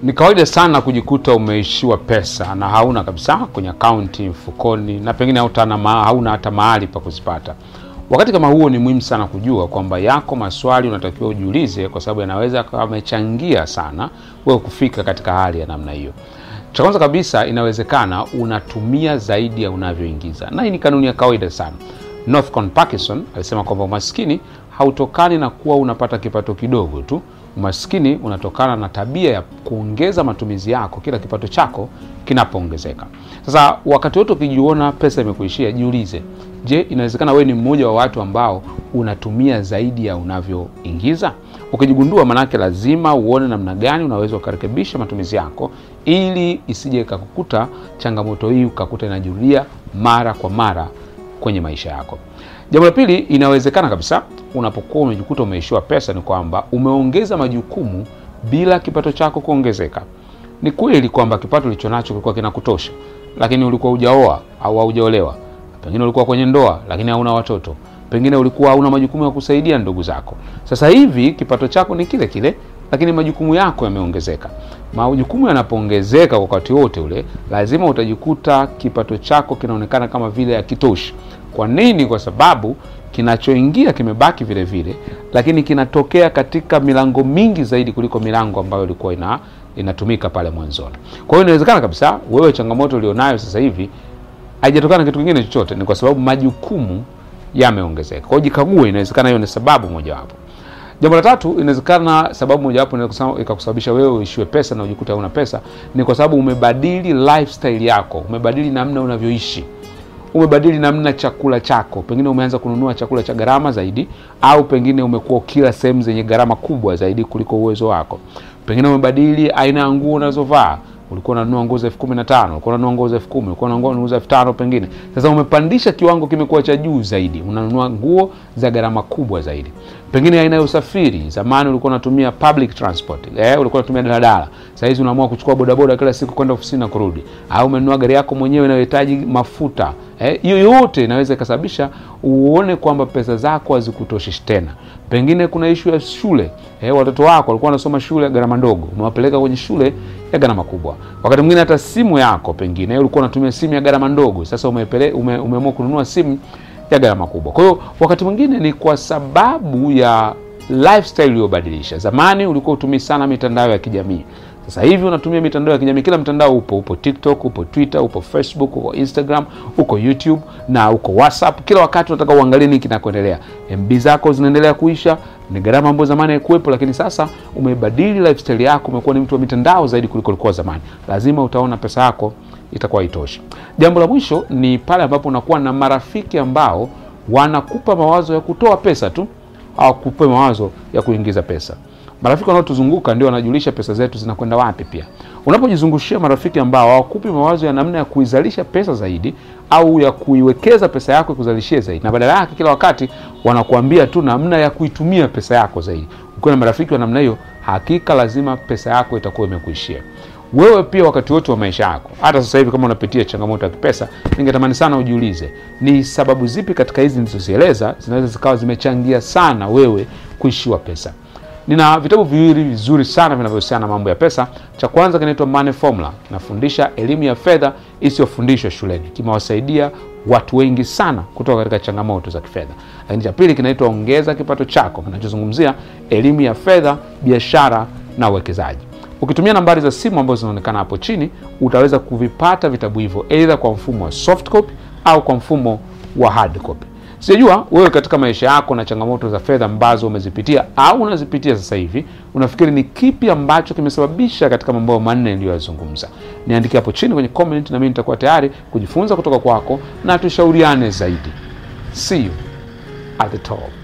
Ni kawaida sana kujikuta umeishiwa pesa na hauna kabisa kwenye akaunti, mfukoni, na pengine hautana ma, hauna hata mahali pa kuzipata. Wakati kama huo, ni muhimu sana kujua kwamba yako maswali unatakiwa ujiulize, kwa sababu yanaweza kawa amechangia sana wewe kufika katika hali ya namna hiyo. Cha kwanza kabisa, inawezekana unatumia zaidi ya unavyoingiza, na hii ni kanuni ya kawaida sana. Northcon Parkinson alisema kwamba umaskini hautokani na kuwa unapata kipato kidogo tu. Umaskini unatokana na tabia ya kuongeza matumizi yako kila kipato chako kinapoongezeka. Sasa wakati wote ukijiona pesa imekuishia, jiulize, je, inawezekana wewe ni mmoja wa watu ambao unatumia zaidi ya unavyoingiza? Ukijigundua, manake lazima uone namna gani unaweza ukarekebisha matumizi yako ili isije ikakukuta changamoto hii ukakuta inajirudia mara kwa mara kwenye maisha yako. Jambo la pili, inawezekana kabisa unapokuwa umejikuta umeishiwa pesa, ni kwamba umeongeza majukumu bila kipato chako kuongezeka. Ni kweli kwamba kipato ulicho nacho kilikuwa kinakutosha, lakini ulikuwa hujaoa au haujaolewa, pengine ulikuwa kwenye ndoa lakini hauna watoto, pengine ulikuwa hauna majukumu ya kusaidia ndugu zako. Sasa hivi kipato chako ni kile kile, lakini majukumu yako yameongezeka. Majukumu yanapoongezeka kwa wakati wote ule, lazima utajikuta kipato chako kinaonekana kama vile hakitoshi. Kwa nini? Kwa sababu kinachoingia kimebaki vile vile, lakini kinatokea katika milango mingi zaidi kuliko milango ambayo ilikuwa ina inatumika pale mwanzoni. Kwa hiyo inawezekana kabisa wewe changamoto ulionayo sasa hivi haijatokana na kitu kingine chochote, ni kwa sababu majukumu yameongezeka. Kwa hiyo jikague, inawezekana hiyo ni sababu mojawapo. Jambo la tatu, inawezekana sababu mojawapo ikakusababisha wewe uishiwe pesa na ujikuta hauna pesa, ni kwa sababu umebadili lifestyle yako, umebadili namna unavyoishi umebadili namna chakula chako, pengine umeanza kununua chakula cha gharama zaidi, au pengine umekuwa ukila sehemu zenye gharama kubwa zaidi kuliko uwezo wako. Pengine umebadili aina ya nguo unazovaa. Ulikuwa unanunua nguo za elfu kumi na tano ulikuwa unanunua nguo za elfu kumi ulikuwa unanunua nguo za elfu tano pengine sasa umepandisha kiwango, kimekuwa cha juu zaidi, unanunua nguo za gharama kubwa zaidi. Pengine aina ya usafiri, zamani ulikuwa unatumia public transport, eh, ulikuwa unatumia daladala, sasa hizi unaamua kuchukua bodaboda kila siku kwenda ofisini na kurudi, au umenunua gari yako mwenyewe inayohitaji mafuta. Hiyo eh, yote inaweza ikasababisha uone kwamba pesa zako hazikutoshi tena. Pengine kuna ishu ya shule eh, watoto wako walikuwa wanasoma shule ya gharama ndogo, umewapeleka kwenye shule ya gharama kubwa. Wakati mwingine hata simu yako, pengine ulikuwa unatumia simu ya gharama ndogo, sasa umepele, ume, umeamua kununua simu ya gharama kubwa. Kwa hiyo wakati mwingine ni kwa sababu ya lifestyle uliyobadilisha. Zamani ulikuwa utumii sana mitandao ya kijamii sasa hivi unatumia mitandao ya kijamii, kila mtandao upo. Upo TikTok, upo Twitter, upo Facebook, upo Instagram, uko YouTube na uko WhatsApp. Kila wakati unataka uangalie nini kinakoendelea. MB zako zinaendelea kuisha, ni gharama ambayo zamani haikuwepo, lakini sasa umebadili lifestyle yako, umekuwa ni mtu wa mitandao zaidi kuliko ulikuwa zamani. Lazima utaona pesa yako itakuwa haitoshi. Jambo la mwisho ni pale ambapo unakuwa na marafiki ambao wanakupa mawazo ya kutoa pesa tu, hawakupe mawazo ya kuingiza pesa. Marafiki wanaotuzunguka ndio wanajulisha pesa zetu zinakwenda wapi. Pia unapojizungushia marafiki ambao hawakupi mawazo ya namna ya kuizalisha pesa zaidi au ya kuiwekeza pesa yako ikuzalishie zaidi, na badala yake kila wakati wanakuambia tu namna ya kuitumia pesa yako zaidi, ukiwa na marafiki wa namna hiyo, hakika lazima pesa yako itakuwa imekuishia. Wewe pia wakati wote wa maisha yako, hata sasa hivi kama unapitia changamoto ya kipesa, ningetamani sana ujiulize ni sababu zipi katika hizi nilizozieleza zinaweza zikawa zimechangia sana wewe kuishiwa pesa. Nina vitabu viwili vizuri sana vinavyohusiana na mambo ya pesa. Cha kwanza kinaitwa Money Formula, kinafundisha elimu ya fedha isiyofundishwa shuleni, kimewasaidia watu wengi sana kutoka katika changamoto za kifedha. Lakini cha pili kinaitwa Ongeza Kipato Chako, kinachozungumzia elimu ya fedha, biashara na uwekezaji. Ukitumia nambari za simu ambazo zinaonekana hapo chini, utaweza kuvipata vitabu hivyo aidha kwa mfumo wa soft copy au kwa mfumo wa hard copy. Sijajua wewe katika maisha yako na changamoto za fedha ambazo umezipitia au unazipitia sasa hivi, unafikiri ni kipi ambacho kimesababisha katika mambo manne niliyoyazungumza? Niandike hapo chini kwenye comment, na mimi nitakuwa tayari kujifunza kutoka kwako na tushauriane zaidi. See you at the top.